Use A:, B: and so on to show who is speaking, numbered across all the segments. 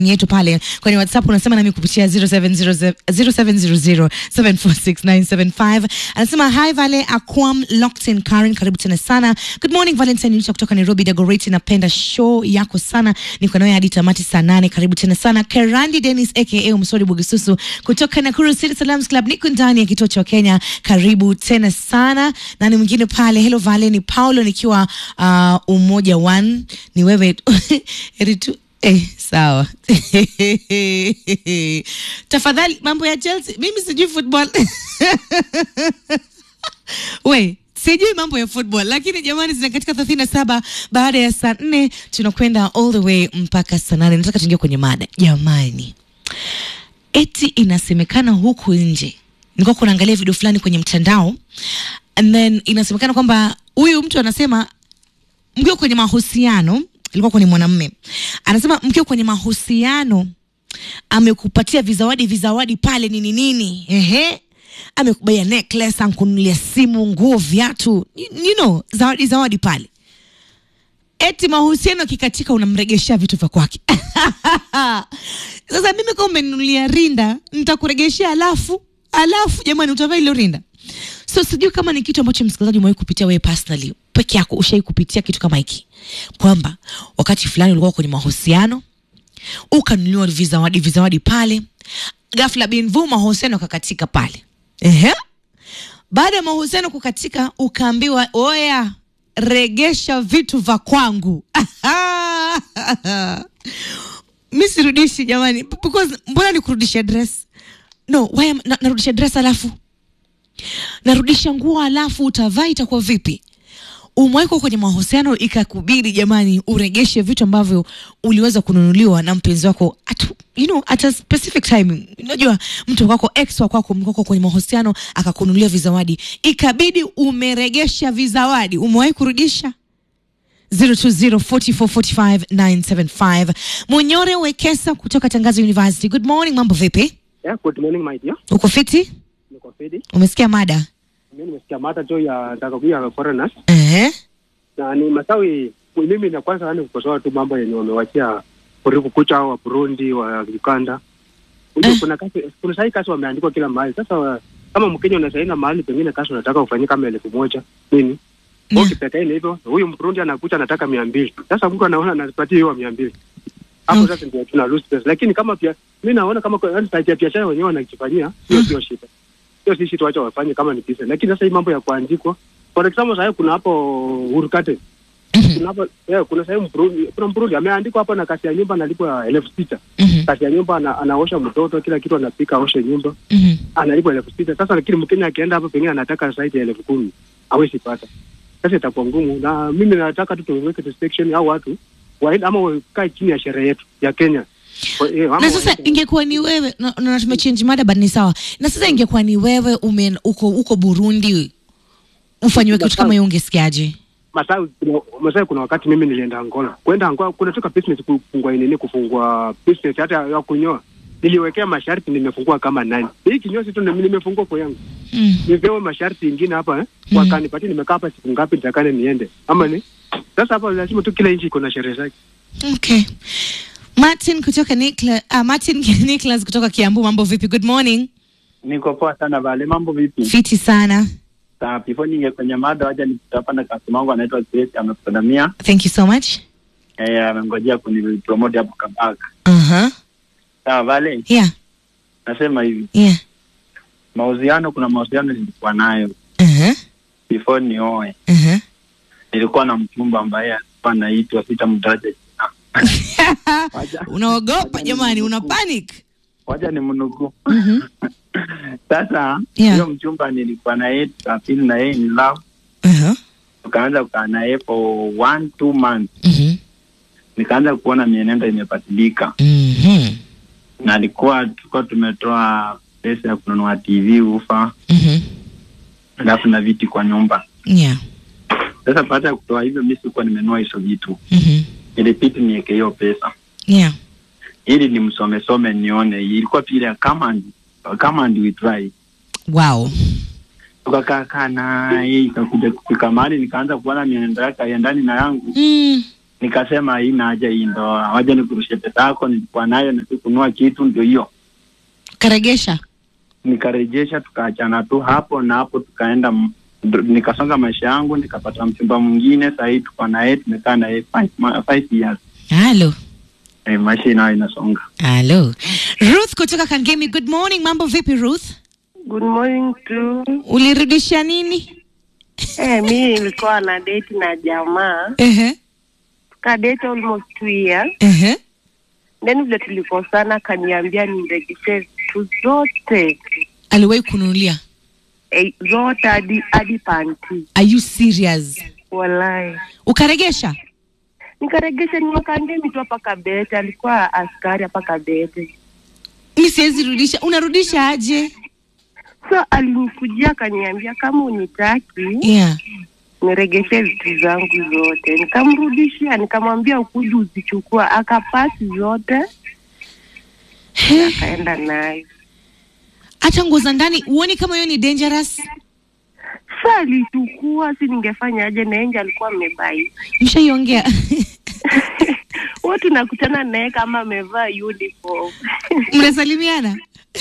A: yetu pale kwenye WhatsApp unasema nami kupitia 0700746975 anasema hi Vale Aquam Locked in Karen, karibu tena sana. Good morning Valentine Yucha kutoka Nairobi Dagoretti, napenda show yako sana, niko nawe hadi tamati saa nane. Karibu tena sana. Kerandi Dennis aka Msori Bugisusu kutoka Nakuru City Salams Club, niko ndani ya kituo cha Kenya, karibu tena sana. Nani mwingine pale? Hello Vale, ni Paulo nikiwa uh, umoja one, ni wewe Heri tu Eh, sawa tafadhali, mambo ya Chelsea, mimi sijui football we sijui mambo ya football, lakini jamani, zina katika thelathini na saba baada ya saa nne tunakwenda all the way mpaka saa nane. Nataka tuingia kwenye mada jamani. Eti inasemekana huku nje, nilikuwa kunaangalia video fulani kwenye mtandao, and then inasemekana kwamba huyu mtu anasema mkiwa kwenye mahusiano ilikuwa kwenye mwanamme anasema mkiwa kwenye mahusiano amekupatia vizawadi vizawadi pale nini nini, ehe, amekubaia necklace, ankunulia simu, nguo, viatu, you, you know, zawadi zawadi pale. Eti mahusiano kikatika, unamregeshea vitu vya kwake. Sasa mimi kama umeninulia rinda, nitakuregeshea alafu alafu, jamani, utavaa ile rinda So sijui kama ni kitu ambacho msikilizaji umewahi kupitia wewe personally peke yako, ushai kupitia kitu kama hiki, kwamba wakati fulani ulikuwa kwenye mahusiano ukanunuliwa vizawadi vizawadi pale, ghafla binvu mahusiano kakatika pale. Ehe, baada ya mahusiano kukatika, ukaambiwa oya, regesha vitu vya kwangu. mi sirudishi jamani, because mbona nikurudisha dress? No, why na, narudisha dress alafu narudisha nguo alafu utavaa itakuwa vipi? Umewekwa kwenye mahusiano ikakubidi jamani, uregeshe vitu ambavyo uliweza kununuliwa na mpenzi wako at, you know, at a specific time. Unajua mtu wako ex wa kwako mkoko kwenye mahusiano akakununulia vizawadi, ikabidi umeregesha vizawadi. Umewahi kurudisha? 0204445975 Munyore Wekesa kutoka Tangazo University. Good morning, mambo vipi?
B: Yeah, good morning my dear.
A: Uko fiti?
B: Niko fedi.
A: Umesikia mada?
B: Mimi nimesikia mada tu ya takakuya foreigners
A: Ehe.
B: na ni Masawi. Mimi na kwanza yani kukosoa tu mambo yenye wamewachia kuriku kucha wa Burundi wa Uganda. Unajua
A: Eh.
B: kuna kasi, kuna sahi kasi wameandikwa kila mahali. Sasa wa- kama Mkenya unasaina mahali pengine kasi unataka ufanyie kama elfu moja nini
A: Yeah.
B: yeah. Ukipeka ile hivyo huyu Mburundi anakuja anataka mia mbili. Sasa mtu anaona anapatia hiyo mia mbili hapo
A: Okay.
B: sasa ndio tuna lose pesa, lakini kama pia mimi naona kama kwa- yaani side ya biashara wenyewe wanakifanyia hiyo sio shida, hiyo si shida, wacha wafanye kama ni business. Lakini sasa hii mambo ya kuandikwa, for example, sasa kuna hapo Hurukate kuna hapo yeah, kuna sasa Mburundi, kuna Mburundi ameandikwa hapo na kasi ya nyumba analipwa elfu sita
A: Mhm.
B: kasi ya nyumba ana, anaosha mtoto kila kitu anapika aoshe nyumba
A: Mhm.
B: analipwa elfu sita Sasa lakini Mkenya akienda hapo pengine anataka zaidi ya elfu kumi hawezi pata. Sasa itakuwa ngumu, na mimi nataka tu tuweke restriction au watu waende ama wakae chini ya sherehe yetu ya Kenya. Kwa- eh, ama
A: na sasa
B: waende-
A: ingekuwa ni wewe na, na tumechange mada but ni sawa na sasa ingekuwa ni wewe ume uko uko Burundi ufanyiwe kitu kama hiyo ungesikiaje
B: Masai kuna, Masai kuna wakati mimi nilienda Angola. Kwenda Angola kunatoka business kufungua nini kufungua business hata ya kunyoa. Niliwekea masharti nimefungua kama nani. Hii kinyozi tu nime- nimefungua kwa yangu.
A: mm.
B: Nipewe masharti ingine hapa eh.
A: Mm.
B: Wakanipatia nimekaa hapa siku ngapi nitakane niende. Ama ni sasa hapa lazima tu kila nchi iko na sherehe zake.
A: okay Martin kutoka Nikla, uh, Martin Nicholas kutoka Kiambu mambo vipi good morning
C: Niko poa sana Vale, mambo vipi?
A: fiti sana
C: Sawa, before niingie kwenye mada, wacha nikutapa na customer wangu anaitwa Grace, amekusalamia
A: thank you so much
C: eh, amengojea kunipromote hapo Kabaka.
A: uh-huh.
C: Sawa Vale,
A: yeah
C: nasema hivi,
A: yeah
C: mahusiano, kuna mahusiano nilikuwa nayo
A: uh-huh.
C: before nioe.
A: Uh-huh.
C: Nilikuwa na mchumba ambaye alikuwa anaitwa sitamtaja jina, Wacha-
A: unaogopa jamani una panic
C: wacha ni mnukuu.
A: Mhm.
C: Sasa
A: Yeah.
C: hiyo mchumba nilikuwa na yeye, tukafeel na yeye in love,
A: uh-huh.
C: tukaanza kukaa na yeye for one two months,
A: Mhm.
C: nikaanza kuona mienendo imebadilika
A: Mhm.
C: na alikuwa tulikuwa tumetoa pesa ya kununua TV ufa
A: Mhm.
C: alafu na viti kwa nyumba.
A: yeah
C: Sasa baada ya kutoa hivyo, mi sikuwa nimenunua hizo vitu,
A: Mhm.
C: ilipiti niweke hiyo pesa
A: yeah
C: ili nimsomesome nione. Ilikuwa pile come and come and we try.
A: wow
C: Tukakaa kaa naye, ikakuja kufika mahali nikaanza kuona mienendo yake haiendani na yangu,
A: mm.
C: nikasema haina haja hii ndoa, waja nikurushe pesa yako nilikuwa nayo na sikunua kitu, ndio hiyo
A: karegesha
C: nikarejesha, tukaachana tu hapo na hapo, tukaenda m- ndo- nikasonga maisha yangu, nikapata mchumba mwingine. Saa hii tuko na yeye, tumekaa na yeye five, ma- five years.
A: halo
C: Eh, maisha inayo inasonga.
A: halo ruth kutoka kangemi good morning mambo vipi ruth
D: Good morning to
A: ulirudisha nini
D: eh, mi nilikuwa na date na jamaa
A: Ehe,
D: tuka date almost two years
A: ehe.
D: then vile tulikosana kaniambia nirejeshe vitu zote
A: aliwahi kununulia
D: eh, zote hadi hadi panti
A: are you serious
D: walai
A: ukaregesha
D: nikaregesha niwakangemi tu hapa kabete alikuwa askari hapa kabete
A: mi siwezi rudisha unarudisha aje
D: so alinikujia akaniambia kama unitaki
A: yeah
D: niregeshe vitu zangu zote nikamrudishia nikamwambia ukuja uzichukua akapasi zote akaenda nayo
A: hata nguo za ndani huoni kama hiyo ni dangerous
D: sa alichukua si ningefanyaje naenje alikuwa amebai
A: mshaiongea
D: huwa tunakutana naye kama amevaa uniform
A: mnasalimiana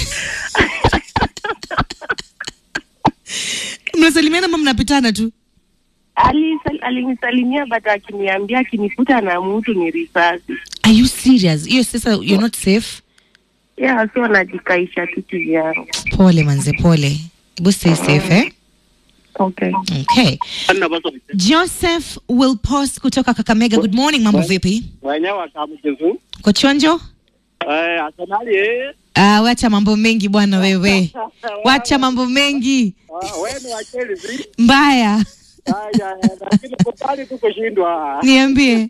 A: mnasalimiana ama mnapitana tu
D: Alisal- alinisalimia but akiniambia akinikuta na mtu ni risasi
A: are you serious hiyo sasa you're not safe
D: ya so najikaisha tu kivyangu
A: pole manze pole hebu stay safe eh?
D: okay
A: okay joseph will post kutoka kakamega good morning mambo vipi
B: mwenyewe akamjezu
A: kochonjo
B: eh, Arsenali eh,
A: ah, wacha mambo mengi bwana wewe wacha mambo mengi
B: ah, wewe ni wa Chelsea
A: mbaya
B: haya, lakini kubali tu kushindwa.
A: niambie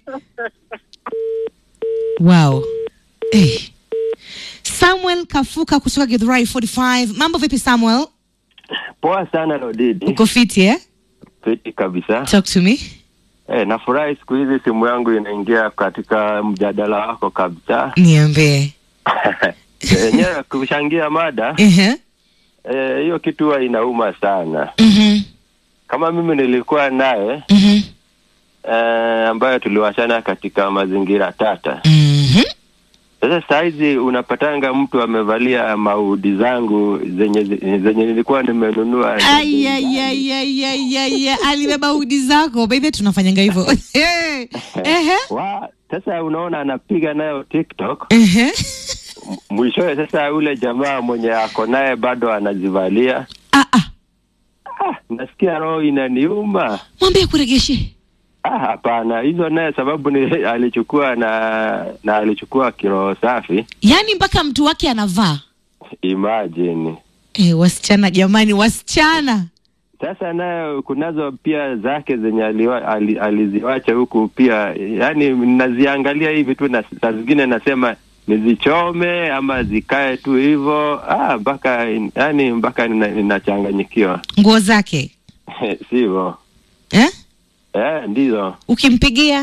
A: wow hey. samuel kafuka kutoka githurai 45 mambo vipi samuel
E: Poa sana Lodidi,
A: uko fiti eh?
E: fiti kabisa.
A: talk to me
E: Eh, nafurahi siku hizi simu yangu inaingia katika mjadala wako kabisa.
A: niambie
E: Yenyewe kushangia mada
A: Ehe.
E: eh, hiyo kitu huwa inauma sana.
A: Mhm.
E: Kama mimi nilikuwa naye
A: Mhm.
E: eh, ambayo tuliwachana katika mazingira tata.
A: Mhm.
E: Sasa saizi unapatanga mtu amevalia maudi zangu zenye zenye nilikuwa nimenunua.
A: Ai, ai, ai, ai, ai, ai, ai. alibeba udi zako baidhe tunafanyanga hivyo Ehe. Ehe.
E: Wa, sasa unaona anapiga nayo TikTok
A: Ehe.
E: mwishowe sasa ule jamaa mwenye ako naye bado anazivalia
A: Ah, ah.
E: ah, nasikia roho inaniuma
A: mwambie kuregeshe
E: ah, hapana hizo naye sababu ni alichukua na na alichukua kiroho safi
A: yaani mpaka mtu wake anavaa
E: imagine
A: e, wasichana jamani wasichana
E: sasa naye kunazo pia zake zenye aliwa, ali, aliziwacha huku pia yani naziangalia hivi tu na saa zingine nasema nizichome ama zikae tu hivyo ah, mpaka yani mpaka nina- ninachanganyikiwa
A: nguo zake
E: sivyo
A: eh?
E: eh, ndizo
A: ukimpigia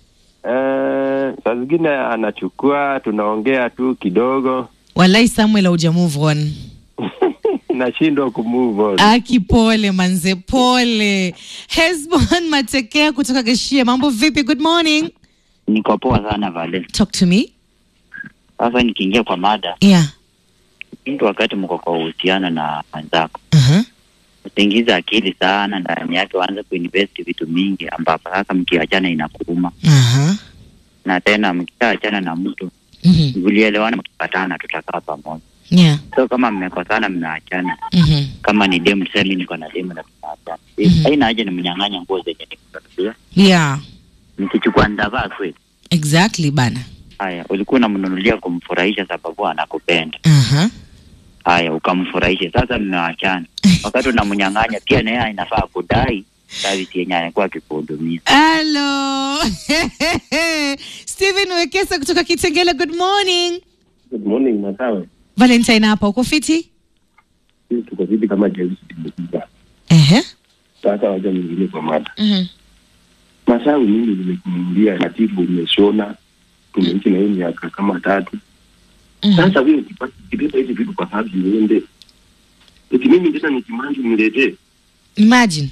E: eh, saa zingine anachukua tunaongea tu kidogo
A: walai samuel auja move on
E: nashindwa kumove on.
A: aki pole manze pole hesbon matekea kutoka geshia mambo vipi good morning
F: Niko poa sana Vale.
A: talk to me
F: Sasa nikiingia kwa mada,
A: yeah
F: mtu wakati mko kwa uhusiano na wenzako,
A: uh-huh.
F: usiingize akili sana ndani yake, waanze kuinvest vitu mingi, ambapo sasa mkiachana inakuuma,
A: Uh-huh.
F: na tena mkishaachana na mtu
A: Mhm.
F: mlielewana, mkipatana tutakaa pamoja.
A: yeah
F: So kama mmekosana, mnaachana,
A: Mhm.
F: kama ni demu, tuseme niko na demu na tunaachana,
A: Mhm.
F: haina haja nimnyang'anya nguo zenye nikununulia,
A: yeah
F: nikichukua ndavaa kweli.
A: exactly bana
F: Haya, ulikuwa unamnunulia kumfurahisha sababu anakupenda.
A: uh-huh.
F: haya ukamfurahishe sasa mmeachana wakati unamnyang'anya pia naye inafaa kudai service yenye anakuwa akikuhudumia
A: halo stephen wekesa kutoka kitengele good morning
C: Good morning Masawe.
A: valentine hapa uko fiti
C: Sisi tuko vipi kama Chelsea tumekuja.
A: Ehe.
C: Sasa wacha mwingine kwa mada.
A: Mhm.
C: Masawe mimi nimekununulia katibu umeshona. Tumeishi na hiyo miaka kama tatu.
A: Mhm.
C: Sasa wewe ukipata ukibeba hizi vitu kwa sababu uende. Eti mimi tena nikimanji niletee.
A: imagine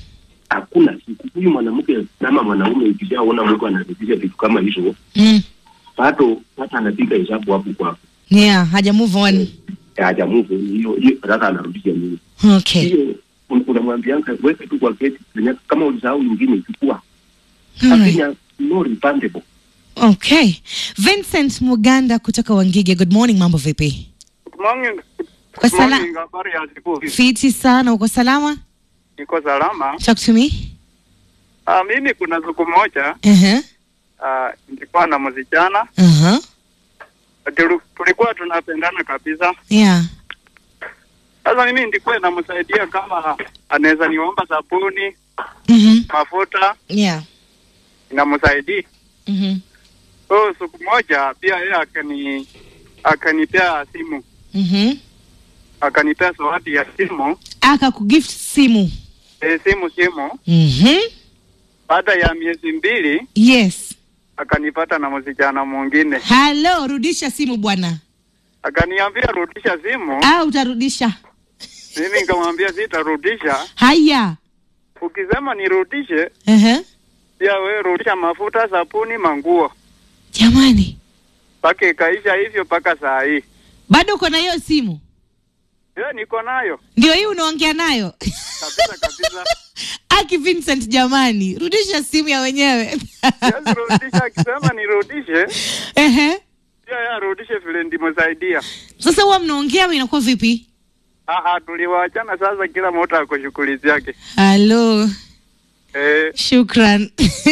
B: hakuna siku huyu mwanamke ama mwanaume ukishaona mtu anarudisha vitu kama hizo
A: Mm.
B: bado hata anapiga hesabu hapo kwako
A: Yeah, haja move on.
B: hajamuvu hiyo hiyo sasa anarudisha nini
A: Okay.
B: hiyo un- unamwambianga weke tu kwa kesi Kenya- kama ulisahau nyingine chukua
A: Alright.
B: lakini no refundable
A: Okay. Vincent Muganda kutoka Wangige. Good morning, mambo vipi?
G: Good morning.
A: Kwa
G: Good
A: sala-
G: morning, habari ya siku hizi.
A: Fiti sana, uko salama?
G: Niko salama.
A: Talk to me.
G: Ah, mimi kuna siku moja
A: Uh-huh.
G: ah, nilikuwa na msichana
A: Uh-huh.
G: Tulu- tulikuwa tunapendana kabisa.
A: Yeah.
G: Sasa mimi nilikuwa namsaidia kama anaweza niomba sabuni,
A: Mhm.
G: mafuta,
A: Yeah.
G: namsaidia.
A: Mhm.
G: So siku moja pia yeye akani akanipea simu,
A: Mhm.
G: akanipea zawadi ya simu,
A: Aka kugift simu.
G: e, simu simu.
A: Mhm.
G: Baada ya miezi mbili
A: Yes.
G: akanipata na msichana mwingine,
A: Hello, rudisha simu bwana.
G: akaniambia rudisha simu.
A: Ah, utarudisha.
G: Mimi nikamwambia sitarudisha.
A: Haya.
G: Ukisema nirudishe,
A: Uh-huh.
G: pia wewe rudisha mafuta, sabuni, manguo.
A: Jamani,
G: Mpaka ikaisha hivyo mpaka saa hii.
A: bado uko na hiyo simu?
G: Hiyo niko nayo
A: Ndio hii unaongea nayo?
G: kabisa kabisa.
A: Aki Vincent, jamani, rudisha simu ya wenyewe.
G: Siwezi rudisha, akisema nirudishe,
A: Ehe.
G: pia yeye arudishe vile ndimsaidia.
A: Sasa huwa mnaongea ama inakuwa vipi?
G: Aha, tuliwaachana sasa, kila mtu ako shughuli zake.
A: Halo,
G: Eh,
A: shukran.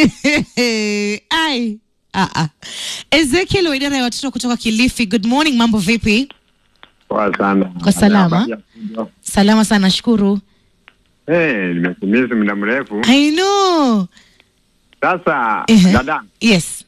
A: Ai. Ah, ah. Ezekiel wa idara ya watoto kutoka Kilifi. Good morning, mambo vipi?
H: Poa sana.
A: Kwa salama. Salama sana, shukuru.
H: Eh, nimekumisi muda mrefu.
A: I know.
H: Sasa
A: Ehe.
H: dada,
A: Yes.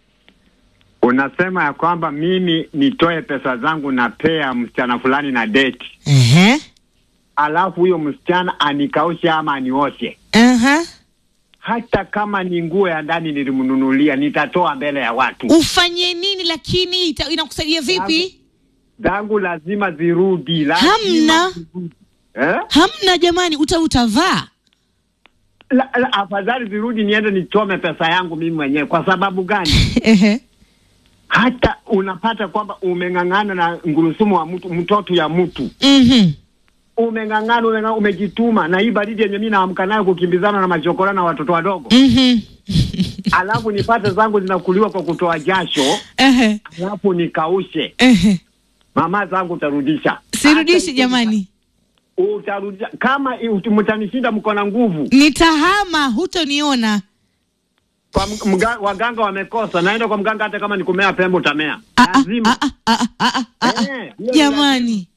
H: unasema ya kwamba mimi nitoe pesa zangu na pea msichana fulani na date,
A: Ehe.
H: alafu huyo msichana anikaushe ama anioshe,
A: Aha.
H: hata kama ni nguo ya ndani nilimnunulia, nitatoa mbele ya watu.
A: Ufanye nini lakini ita- inakusaidia vipi?
H: Zangu lazima zirudi, lazima
A: Hamna.
H: zirudi. Eh?
A: Hamna jamani, uta utavaa.
H: La, la, afadhali zirudi niende nichome pesa yangu mimi mwenyewe. Kwa sababu gani?
A: Ehe.
H: hata unapata kwamba umeng'ang'ana na ngurusumu wa mtu mtoto ya mtu
A: Mhm.
H: umeng'ang'ana umeng'ang'ana, umejituma na hii baridi yenye mimi naamka nayo kukimbizana na machokora na watoto wadogo
A: Mhm.
H: alafu nipate zangu zinakuliwa kwa kutoa jasho
A: Ehe.
H: alafu nikaushe
A: Ehe.
H: mama zangu utarudisha
A: Sirudishi
H: Hata
A: jamani.
H: utarudisha kama i- ut- mtanishinda mko na nguvu
A: Nitahama, hutoniona.
H: kwa m- mga, waganga wamekosa naenda kwa mganga hata kama nikumea pembe utamea
A: Ah, ah,
H: lazima
A: ah, ah, ah, ah, ah, ah.
H: Eh, hiyo ni
A: Jamani.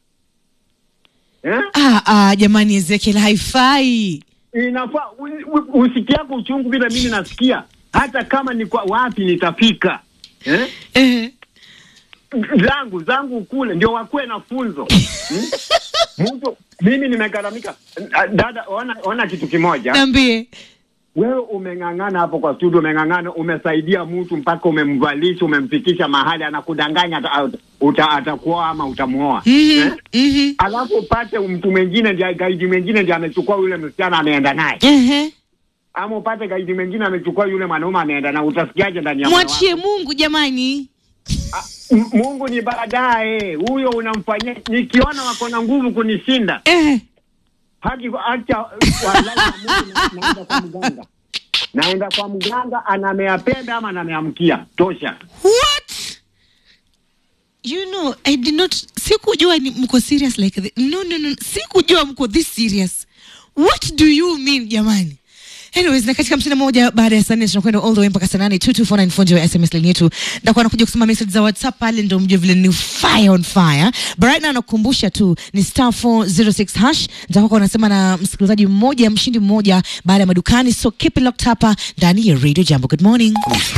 H: eh?
A: Ah, ah, jamani Ezekiel haifai.
H: inafaa u- u- usikiako uchungu vile mimi nasikia hata kama ni kwa wapi nitafika eh?
A: Ehe.
H: zangu zangu kule ndio wakuwe na funzo hmm? mtu mimi nimegharamika Ah, dada ona, ona kitu kimoja
A: Niambie.
H: wewe umeng'ang'ana hapo kwa studio umeng'ang'ana umesaidia mtu mpaka umemvalisha umemfikisha mahali anakudanganya ata- uta- atakuoa ama utamuoa
A: Mhm.
H: eh?
A: Mhm.
H: alafu upate mtu mwingine ndiye gaidi mwingine ndiye amechukua yule msichana ameenda naye
A: Ehe.
H: ama upate gaidi mwingine amechukua yule mwanaume ameenda na utasikiaje ndani ya moyo wako?
A: Mwachie Mungu jamani.
H: M- Mungu ni baadaye, huyo unamfanyia. Nikiona wako na nguvu kunishinda,
A: Ehe.
H: haki acha wallahi na Mungu na- naenda kwa mganga, naenda kwa mganga, anamea pembe ama anameamkia tosha.
A: What? You know, I did not sikujua ni mko serious like this. No, no, no. Sikujua mko this serious. What do you mean jamani? Anyways, na katika hamsini na moja baada ya saa nne tunakwenda all the way mpaka saa nane 2249 fundi wa SMS line yetu. Ndakuwa nakuja kusoma message za WhatsApp pale ndio mjue vile ni fire on fire. But right now nakukumbusha tu ni star 406 hash. Nitakuwa unasema na msikilizaji mmoja, mshindi mmoja baada ya madukani. So keep it locked hapa ndani ya Radio Jambo. Good morning.